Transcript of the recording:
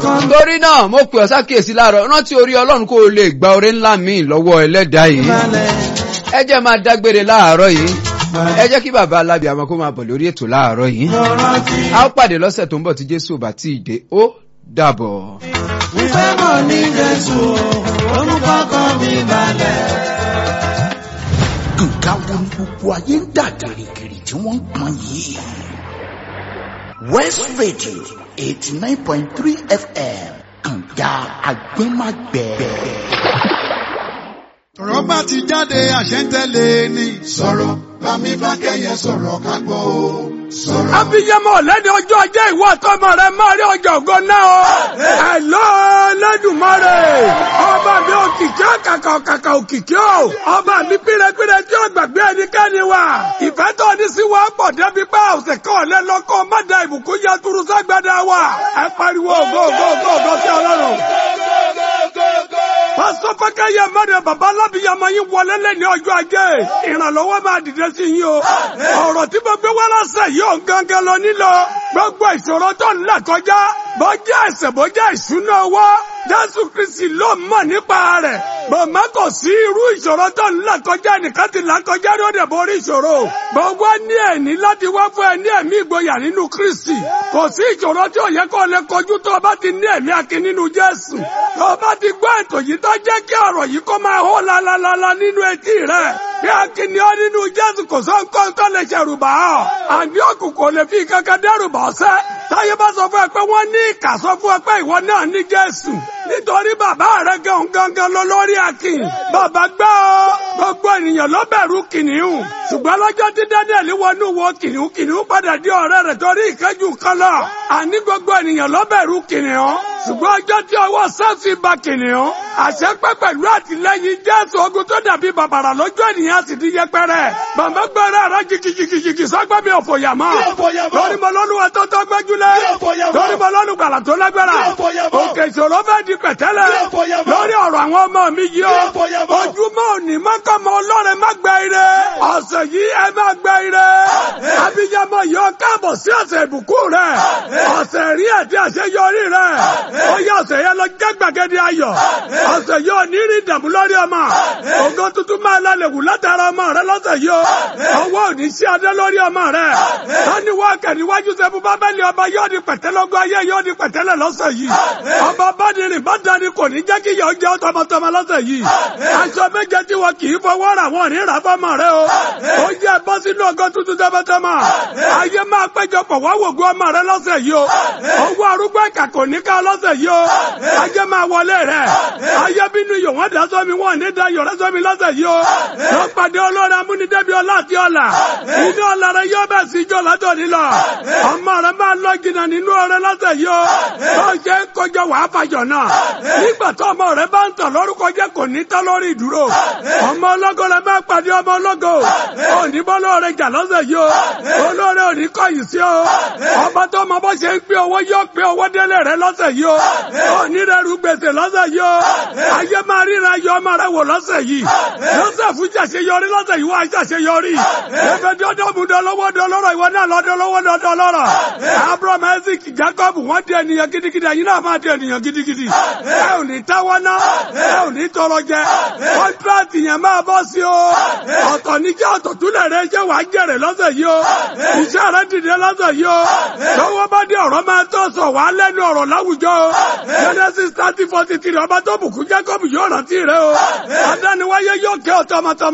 kan torí náà mo pè ọ́ sákèsí láàárọ̀ rántí orí ọlọ́run kó o lè gba oore ńlá míì lọ́wọ́ ẹlẹ́dàá yìí balẹ̀. ẹ jẹ́ máa dágbére láàárọ̀ yìí ẹ jẹ́ kí bàbá alábìàmọ́ kó máa bọ̀ lórí ètò láàárọ̀ yìí mo rántí a ó pàdé lọ́sẹ̀ tó ń bọ̀ tí jésù ò bá tí ì dé ó dàbọ̀. wípé mo ní Jésù ó mú kọ́kọ́ mi balẹ̀. nǹkan wo ni gbogbo ayé ń dà gìrìgìrì tí wọ́n ń pọn yìí. west radio eighty nine point three fm kànga agbẹ́magbẹ́. ọ̀rọ̀ bá ti jáde àṣẹ ń tẹ̀lé ni. sọ̀rọ̀ bámi bá kẹ́yẹ sọ̀rọ̀ ká gbọ́ o sọ̀rọ̀. abiyamọ lẹ́ni ọjọ́ ajé ìwọ àtọmọ rẹ máa rí ọjọ́ ògo náà o. ẹ̀lọ́ lẹ́dùnmọ́rè ọba mi òkìkí ọ̀kàkà ọ̀kàkà òkìkí o. ọba mi pírẹpírẹ tí ó gbàgbé ẹnikẹ́ni wa. ìfẹ́ tó ní sí wa pọ̀ débi pé ọ̀sẹ̀ kan ọ̀lẹ́ lọ́kọ́ má da ìbùkún yẹ turu ságbádá wa. ẹ pariwo ògo ògo ògo ògo sí ọlọ́run. pásítọ̀ fẹ́kẹ́yẹ mẹ́rin bàbá alábìyamọ yín wọlé lẹ́ni ọjọ́ ajé. ìrànlọ́wọ́ máa dìde sí yín o. ọ̀rọ̀ tí mo gbé wá lọ́sẹ̀ yìí ò gángan lọ nílò. gbogbo ìṣòro tó ń là kọjá bọ́jà ẹ̀sẹ̀ bọ́jà ìṣúná owó. jésù kristi ló mọ̀ nípa rẹ̀. bàmá kò sí irú ìṣòro tó ń là kọjá nìkan ti là kọjá ló dẹ̀ borí ìṣòro. gbogbo ní ẹ̀ní láti wá fún ẹ ní ẹ̀mí ìgboyà nínú kristi. kò sí ìṣòro tí ò yẹ kó lè kojú tó o bá ti ní ẹ̀mí akin nínú jésù. tó o bá ti gbọ́ ètò yìí tó jẹ́ kí ọ̀rọ̀ yìí kó máa hó lalalala nínú etí rẹ̀. bí akin ni ọ nínú jésù kò sọ nǹkan tó lè ṣẹ̀rù bà ọ́. àní òkùnkùn lè fi kankan dẹ́rù bà ọ́ sẹ́. táyé bá sọ fún ẹ pé wọ́n ní ìkà sọ fún ẹ pé ìwọ náà ní jésù. nítorí bàbá rẹ gan gangan lọ lórí akin. bàbá gbọ́ ọ gbogbo ènìyàn ló bẹ̀rù kìnìún. ṣùgbọ́n lọ́jọ́ tí daniel wọnú wo kìnìún kìnìún padà di ọ̀rẹ́ rẹ̀ torí ìkẹ́jù kan lọ. àní gbogbo ènìyàn ló bẹ̀rù kìnìún. ṣùgbọ́n ọjọ́ tí ọwọ́ sẹ́ẹ̀sì ba kìnìún. àṣẹ pẹ́ pẹ̀lú àtìlẹ́yìn jésù ogun tó dàbí bàbàrà lójú ènìyàn sì di yẹpẹrẹ. bàbá gbọ́dọ̀ rẹ jìkìjìkìjìkì sọ́gbẹ́ mi ò fòyà mọ́. lórí mo lọ́nu wa tó tó gbẹ́júlẹ̀. lórí mo lọ́nu gbàlà tó lágbára. òkè ìṣòro fẹ́ di pẹ̀tẹ́lẹ̀. lórí ọ̀rọ̀ àwọn ọmọ mi yìí o. ojúmọ́ òní mọ́kànmọ́ ọlọ́run má gbẹ ire. ọ̀sẹ̀ yìí ẹ má gbẹ ire. abiyamọ yìí ó káàbọ̀ sí ọ̀sẹ̀ ìbùkún rẹ̀. ọ̀sẹ̀ rí àti àṣeyọrí rẹ̀. ó yẹ ọ̀sẹ̀ yẹn lọ jẹ́ gbàgede ayọ̀. ọ̀sẹ̀ yìí ò ní rí ìdààmú lórí ọmọ. ògo tuntun máa lálẹ́ wù látara ọmọ rẹ lọ́sẹ̀ yìí o. ọwọ́ òní sí adé lórí ọmọ rẹ. tani wákẹ́ níwájú sẹ́fún bábẹ́lì ọba yóò di pẹ̀tẹ́lógún ayé yóò di pẹ̀tẹ́lẹ̀ lọ́sẹ̀ yìí. ọba bádìrín bá dání kò ní jẹ́ kí yọ̀ jẹ́ tọmọtọmọ lọ́sẹ̀ yìí. aṣọ méje tí wọn kì í fọwọ́ rà wọ́n ní rà fọ́mọ rẹ o. ó yẹ bọ́ sínú ọgọ́ tuntun tọmọtọmọ. ayé máa péjọpọ̀ wá wògùn ọmọ rẹ lọ́sẹ̀ yìí o. owó arúgbó ẹ̀ka kò ní ká lọ́sẹ̀ yìí o. ayé máa wọlé rẹ. ayé bínú iyọ̀ wọ́n dá sọ́mi wọ́n ní dá yọ̀rẹ́ sọ́mi lọ́sẹ̀ yìí o. ló pàdé olórí amúnidẹ́bi ọlá àti ọ̀la. inú ọ̀la rẹ yóò bẹ̀ sí ijó lọ́dọ̀ nílọ. ọmọ rẹ máa lọ jìnnà nínú ọrẹ lọ́sẹ̀ yìí o. bó ṣe ń kọjọ wàá fàjọ náà. nígbà tó ọmọ rẹ bá ń tàn lórúkọ jẹ́ kò ní tán lórí ìdúró. ọmọ ọlọ́gọ́ rẹ máa pàdé ọmọ ọlọ́gọ́. òní bọ́ lóore jà lọ́sẹ̀ yìí o. olóore òní kọ̀yìn sí o. ọba tó mọ bó ṣe ń pín owó yóò pín owó délé rẹ lọ́sẹ̀ yìí o. òní rẹ rú gbèsè lọ́sẹ̀ yìí o. ayé máa ríra yọ ọmọ rẹ wò lọ́sẹ̀ yìí. Joseph ṣàṣeyọrí lọ́sẹ̀ yìí wá ṣàṣeyọrí. Ẹ̀fẹ̀ dọ́dọ̀ mú dọ́lọ́wọ́ dọ́lọ́rọ̀ ìwọ náà lọ dọ́lọ́wọ́ dọ́lọ́rọ̀. Abraham Isaac Jacob wọ́n di ènìyàn gidigidi ẹ̀yin náà máa di ènìyàn gidigidi. Ẹ ò ní táwọ́ ná, ẹ ò ní tọrọ jẹ. Kọ́ńtíráàtì yẹn máa bọ́ sí o. Ọ̀tọ̀ ní kí ọ̀tọ̀ túlẹ̀ rẹ ṣé wàá jèrè lọ́sẹ̀ yìí o. Iṣẹ́ rẹ dìde lọ́sẹ̀ yìí o. Lọ́wọ́ bá dé ọ̀rọ̀ máa tó sọ wàá lẹ́nu ọ̀rọ̀ láwùjọ o. Genesis thirty forty three ọba tó bùkún Jacob yóò rántí rẹ o. Adániwáyé yóò kẹ́ ọ̀tọ̀ ọmọtọmọ.